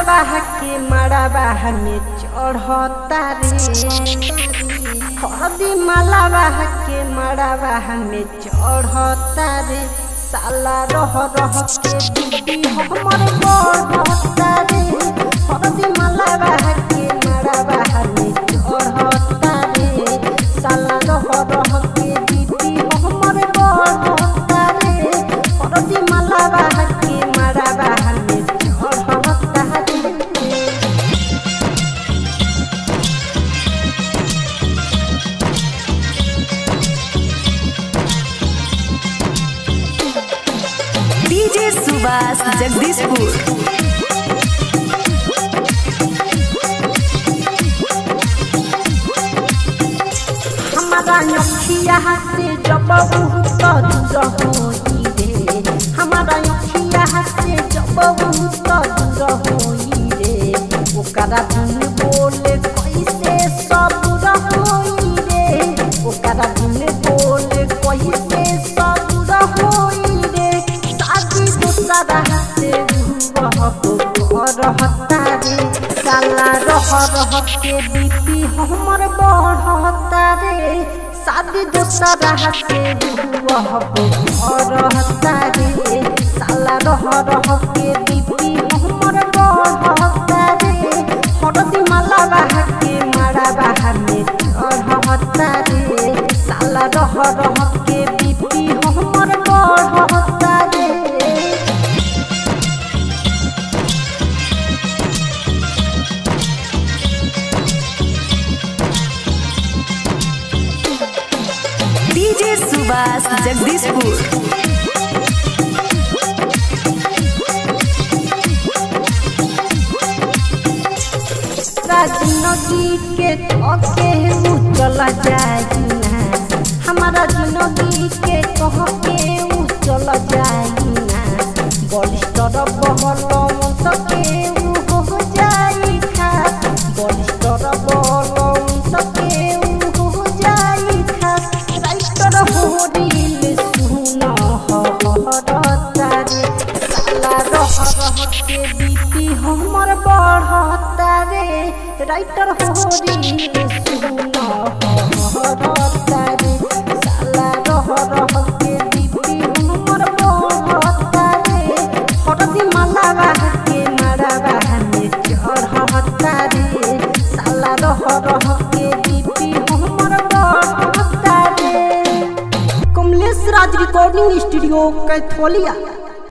मालावा के मड़ावा में चढ़ता रे हरदी मालावा के मड़ावा में चढ़ता रे साला रह रह के दीदी हमर बढ़ता रे हरदी मालावा के मड़ावा में चढ़ता रे साला रह रह के दीदी हमर बढ़ता रे हरदी मालावा के मड़ावा में चढ़ता रे डीजे सुभाष जगदीशपुर हमारा अखिया से जब बहुत दूर होई रे हमारा अखिया से जब बहुत दूर होई रे ओकरा बिन बोले कैसे सबूर होई रे ओकरा बिन बोले कैसे सबूर होई रे शादी दूसरा से वह रहता रे साला रह रह के बीपी हमर बढ़ता रे शादी दूसरा से वह रहता रे साला रह रह के बीपी हमर बढ़ता रे हरदी माला बाहा के मारा बाहा में रहता रे साला रह रह के बीपी हमर बढ़ता रे डीजे सुभाष जगदीशपुर जिंदगी के थके ऊ चला जाइना हमारा जिंदगी के कह के ऊ चला जाइना बलिष्ठर बहल सके ऊ हो जाई खा बलिष्ठर बहल सके ऊ हो जाई खा राइटर हो दिल सुन हरता रे साला रह रह के बीती हमर बढ़ता रे राइटर हो दिल सुन हरता रे साला रह रह के बीती हमर बढ़ता रे हरदी मालावा के मारावा में चढ़ता रे साला रह रह के बीती हमर बढ़ता रे कमलेश राज रिकॉर्डिंग स्टूडियो कैथोलिया